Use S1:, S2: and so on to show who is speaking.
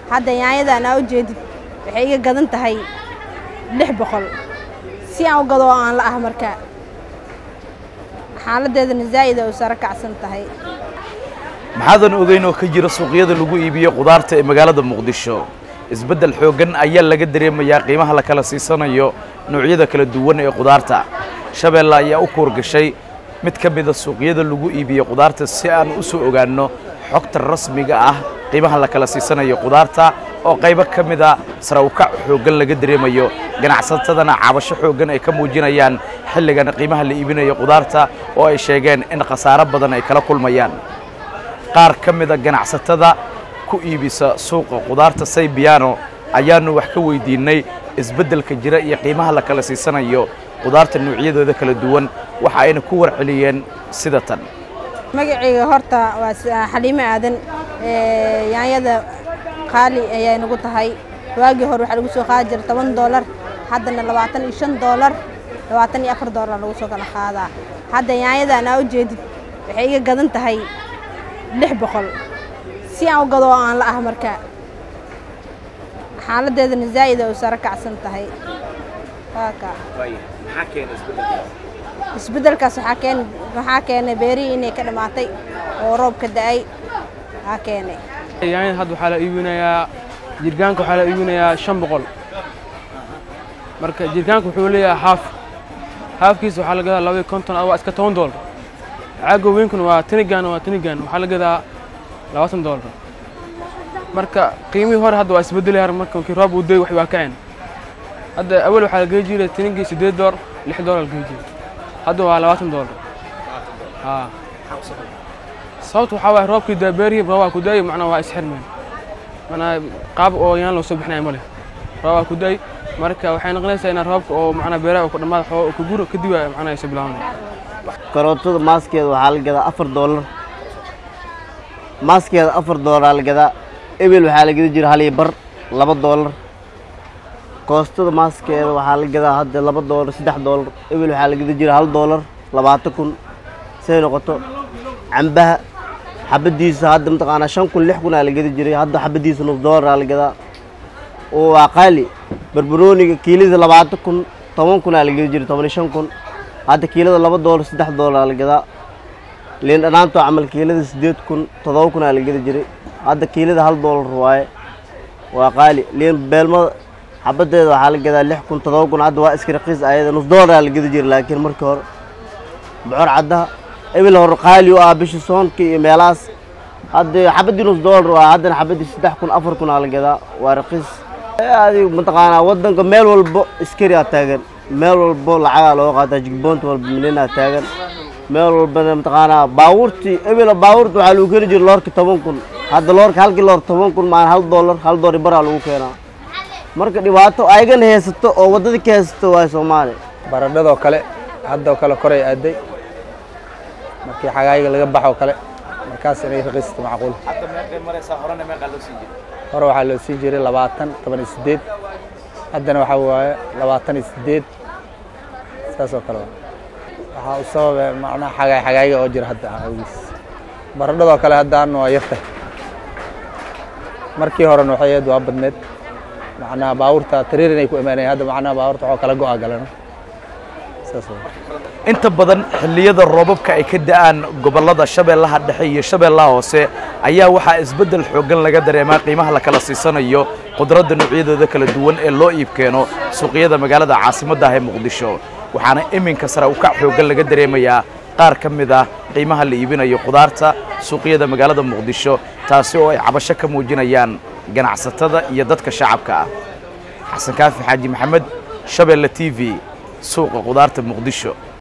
S1: hadda yaanyadan aa u jeedid waxay iga gadan tahay lix boqol si aan u gado oo aan la ah marka xaaladeedana zaa'id ay u saro kacsan tahay
S2: maxaadan ogeyn oo ka jira suuqyada lagu iibiyo qudaarta ee magaalada muqdisho isbeddel xooggan ayaa laga dareemayaa qiimaha la kala siisanayo noocyada kala duwan ee qudaarta shabeelle ayaa u kuurgashay mid ka mida suuqyada lagu iibiyo qudaarta si aan u soo ogaanno xogta rasmiga ah qiimaha la kala siisanayo qudaarta oo qaybo ka mida sarawkac xooggan laga dareemayo ganacsatadana cabasho xooggan ay ka muujinayaan xilligan qiimaha la iibinayo qudaarta oo ay sheegeen in khasaaro badan ay kala kulmayaan qaar ka mida ganacsatada ku iibisa suuqa qudaarta saybiyaano ayaannu wax ka weydiinnay isbeddelka jira iyo qiimaha la kala siisanayo qudaarta noocyadooda kala duwan waxa ayna ku warceliyeen sida tan
S1: magacayga horta waa xaliimo aadan yaanyada qaali ayay nagu tahay waagii hore waxaa lagu soo qaadi jira toban doolar haddana labaatan iyo shan doolar labaatan iyo afar doolar lagu soo kala qaadaa hadda yaanyadan aa u jeedid waxay iga gadan tahay lix boqol si aan u gado oo aan la ah marka xaaladeedana zaa'id ay u saro kacsan tahay waaka isbeddelkaas waxaa keen waxaa keenay beerihii inay ka dhammaatay oo roob ka da'ay waxaa keenay
S3: yaanyada hadda waxaa la iibinayaa jirgaanka waxaa la iibinayaa shan boqol marka jirgaanka wuxuu leeyahay haaf haafkiisa waxaa la gadaa laba iyo konton waa iska toban doolar caaga weynkuna waa tinigan waa tinigan waxaa la gadaa labaatan doolar marka qiimihii hore hadda waa isbedelaya marka markii roob uu day wax waa kaceen hadda awal waxaa la gey jiray tinigii siddeed doolar lix doolar la gey jiray hadda waa labaatan doolar haa sababta waxaa waaye roobkii daa beerihii roobaa ku daayay macnaa waa isxirmeen macnaa qaab oo yaan loo soo bixinaya ma leh roobaa ku daay marka waxay noqonaysaa inaa roobka oo macnaa beeraha ku dhammaada xoo ku guro kadib ay macnaa ay soo bilaabanaya
S4: karootada maaskeeda waxaa la gadaa afar doolar maaskeeda afar doolar la gadaa ebel waxaa la gada jira hal iyo bar laba doolar koostada maaskeeda waxaa la gadaa hadda laba doolar saddex doolar ebel waxaa la gada jira hal doolar labaatan kun say noqoto cambaha xabadiisa hadda mataqaanaa shan kun lix kun aa la gada jiray hadda xabadiisa nus doolar aa la gadaa oo waa qaali barbarooniga kiilada labaatan kun toban kun aa la gada jiray toban iyo shan kun hadda kiilada laba doolar saddex doolar aa la gadaa liin dhanaantoo camal kiilada siddeed kun toddoba kun aa la gada jiray hadda kiilada hal doolar waaye waa qaali liin beelmada xabadeeda waxaa la gadaa lix kun toddoba kun hadda waa iska raqiis ayada nus doolar aa la gada jiray laakiin markii hore bocor caddaha ebil hore qaali u ah bisha soonka iyo meelahaas hadda xabadii nus doolar waa haddana xabadii saddex kun afar kun aa la gadaa waa raqiis adigu mataqaanaa waddanka meel walbo iskari aa taagan meel walbo lacagaa looga qaataa jigboonta walba minina taagan meel walbana mataqaanaa baabuurtii ebela baabuurta waxaa lagu keeni jiray loorka toban kun hadda loorka halkii loor toban kun maan hal doolar hal doori baraa lagu keenaa marka dhibaato ayagana haysato oo waddada ka haysato waa soomaaliya
S5: baradhadoo kale haddoo kale koray aaday markii xagaayiga laga baxoo kale markaas inay raqiisato macquul hore waxaa loo siin jiray labaatan toban iyo siddeed haddana waxaa waaye labaatan iyo siddeed saas oo kale waxaa u sababa macnaha xagaay xagaayiga oo jira hadda awgiis baradhadoo kale haddaana waa yartay markii horena waxay aad waa badneed macnaha baabuurta tariir inay ku imaanayeen hadda macnaha baabuurta waxoo kala go'a galana saas waa
S2: inta badan xilliyada roobabka ay ka da'aan gobollada shabeellaha dhexe iyo shabeellaha hoose ayaa waxaa isbeddel xooggan laga dareemaa qiimaha la kala siisanayo qudradda noocyadooda kala duwan ee loo iib keeno suuqyada magaalada caasimadda ah ee muqdisho waxaana iminka sare u kac xooggan laga dareemayaa qaar ka mid ah qiimaha la iibinayo qudaarta suuqyada magaalada muqdisho taasi oo ay cabasho ka muujinayaan ganacsatada iyo dadka shacabka ah xasan kaafi xaaji maxamed shabeelle t v suuqa qudaarta muqdisho